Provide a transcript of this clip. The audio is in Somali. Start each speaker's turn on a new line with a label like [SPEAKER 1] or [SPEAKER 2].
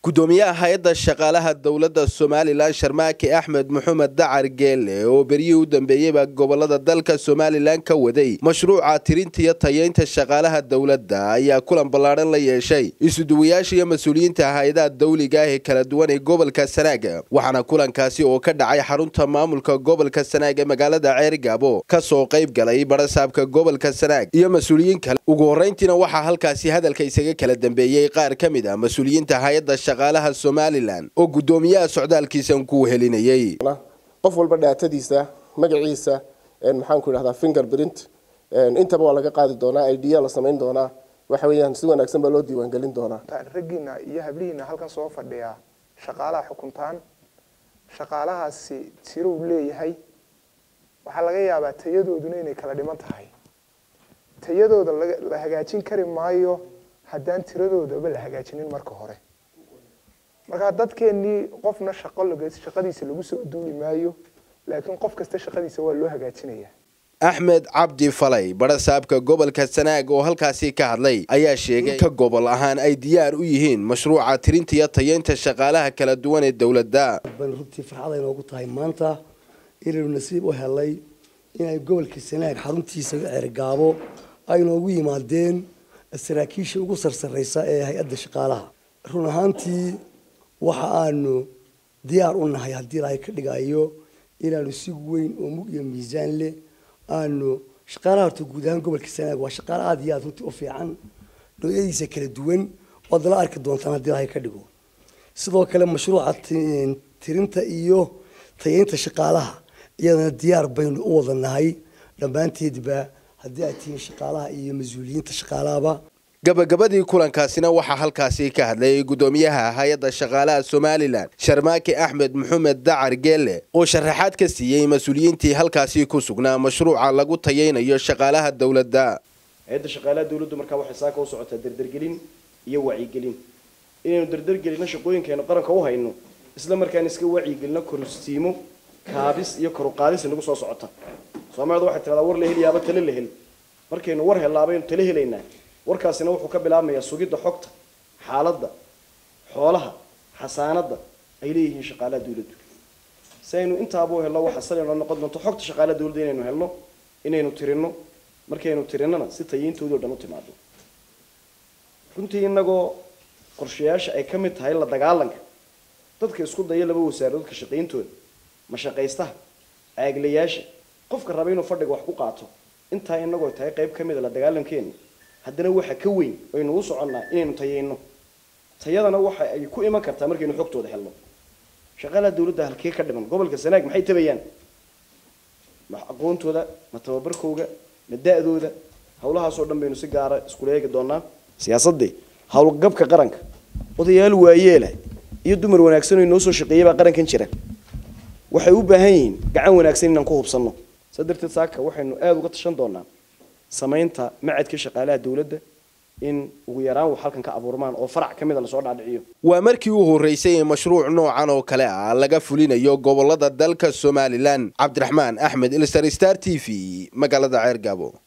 [SPEAKER 1] gudoomiyaha hay-adda shaqaalaha dowladda somalilan sharmaake axmed maxamed dacar geelle oo beryihii u dambeeyeyba gobolada dalka somalilan ka waday mashruuca tirinta iyo tayeynta shaqaalaha dowladda ayaa kulan ballaadhan la yeeshay isuduwayaasha iyo mas-uuliyiinta hay-adaha dawliga ah ee kala duwan ee gobolka sanaag waxaana kulankaasi oo ka dhacay xarunta maamulka gobolka sanaag ee magaalada ceergaabo kasoo qayb galay barasaabka gobolka sanaag iyo mas-uuliyiin kale ugu horreyntiina waxaa halkaasi hadalka isaga kala dambeeyey qaar ka mid a mas-uuliyiinta hay-adda shaqaalaha somalilan oo guddoomiyaha socdaalkiisan ku helinayey
[SPEAKER 2] qof walba dhaatadiisa magaciisa maxaanku idhahdaa finger print intaba waa laga qaadi doonaa idya la samayn doonaa waxa weeyaan si wanaagsan baa loo diiwaangelin doonaa
[SPEAKER 3] raggiina iyo hablihiina halkan soo fadhiya shaqaalaha xukuntaan shaqaalahaasi tirow leeyahay waxaa laga yaabaa tayadooduna inay kala dhiman tahay tayadooda la hagaajin kari maayo haddaan tiradoodaba la hagaajinin marka hore markaa dadkeenii qofna shaqo shaqadiisa lagu soo duuli maayo laakiin qof kasta shaqadiisa waa loo hagaajinaya
[SPEAKER 1] axmed cabdi falay barasaabka gobolka sanaag oo halkaasi ka hadlay ayaa sheegay ka gobol ahaan ay diyaar u yihiin mashruuca tirinta iyo tayeynta shaqaalaha kala duwan ee dowladda
[SPEAKER 4] ban runtii farxad ay noogu tahay maanta inaynu nasiib u helay inay gobolka sanaag xaruntiisa ceergaabo ay noogu yimaadeen saraakiisha ugu sarsareysa ee hay-adda shaqaalaha run ahaantii waxa aanu diyaar u nahay haddii ilaahay ka dhigayo inaanu si weyn oo mug iyo miisaan leh aanu shaqaalaha horta guud ahaan gobolka sanaag waa shaqaale aada iyo aada runtii u fiican noocyadiisa kala duwan oad la arki doontaan haddii ilaahay ka dhigo sidoo kale mashruuca tirinta iyo tayeynta shaqaalaha iyadana diyaar baynu u wada nahay dhammaanteedba haddii ay tihiin shaqaalaha iyo mas-uuliyiinta shaqaalahaba
[SPEAKER 1] gabagabadii kulankaasina waxaa halkaasi ka hadlay guddoomiyaha hay-adda shaqaalaha somalilan sharmaake axmed maxamed dacar geelle oo sharaxaad ka siiyey mas-uuliyiintii halkaasi ku sugnaa mashruuca lagu tayeynayo shaqaalaha dowladda
[SPEAKER 5] hay-adda shaqaalaha dowladdu markaa waxay saaka u socotaa derdergelin iyo wacyigelin inaynu derdergelino shaqooyinkeenu qaranka u hayno isla markaana iska wacyigelino korustiimo kaabis iyo koruqaadis nagu soo socota soomaalida waxay tiradaa war la heliyaaba tale la hel markaynu war hellaabaynu tale helaynaa warkaasina wuxuu ka bilaabmayaa sugidda xogta xaaladda xoolaha xasaanadda ay leeyihiin shaqaalaha dawladdu si aynu intaaba u helno waxa salinoo noqon doonto xogta shaqaalaha dawladda inaynu helno inaynu tirinno markaynu tirinana si tayiintoodii o dhan u timaado runtii inagoo qorshayaasha ay ka mid tahay la dagaalanka dadka isku daya laba wasaaradood ka shaqayntooda mashaqaystaha caaglayaasha qofka raba inuu fadhiga wax ku qaato intaa inagoo tahay qayb ka mid a la dagaalankeena haddana waxa ka weyn aynu u soconnaa inaynu tayeyno tayadana waxa ay ku iman kartaa markaynu xogtooda helno shaqaalaha dawladda halkee ka dhiman gobolka sanaag maxay tabayaan ma aqoontooda ma tababarkooga ma da-dooda hawlahaasoo dhan baynu si gaara iskula eegi doonaa siyaasadii howlgabka qaranka odayaal waayeela iyo dumar wanaagsan oo inoo soo shaqeeyay baa qarankan jira waxay u baahan yihiin gacan wanaagsan inaan ku hubsanno saa darteed saaka waxaynu aada uga tashan doonaa samaynta macadka shaqaalaha dawladda in ugu yaraan wax halkan ka abuurmaan oo farac ka mida lasoo dhaadhiciyo
[SPEAKER 1] waa markii u horreysay ee mashruuc noocan oo kale ah laga fulinayo gobolada dalka somalilan cabdiraxmaan axmed ilsar star t v magaalada ceergaabo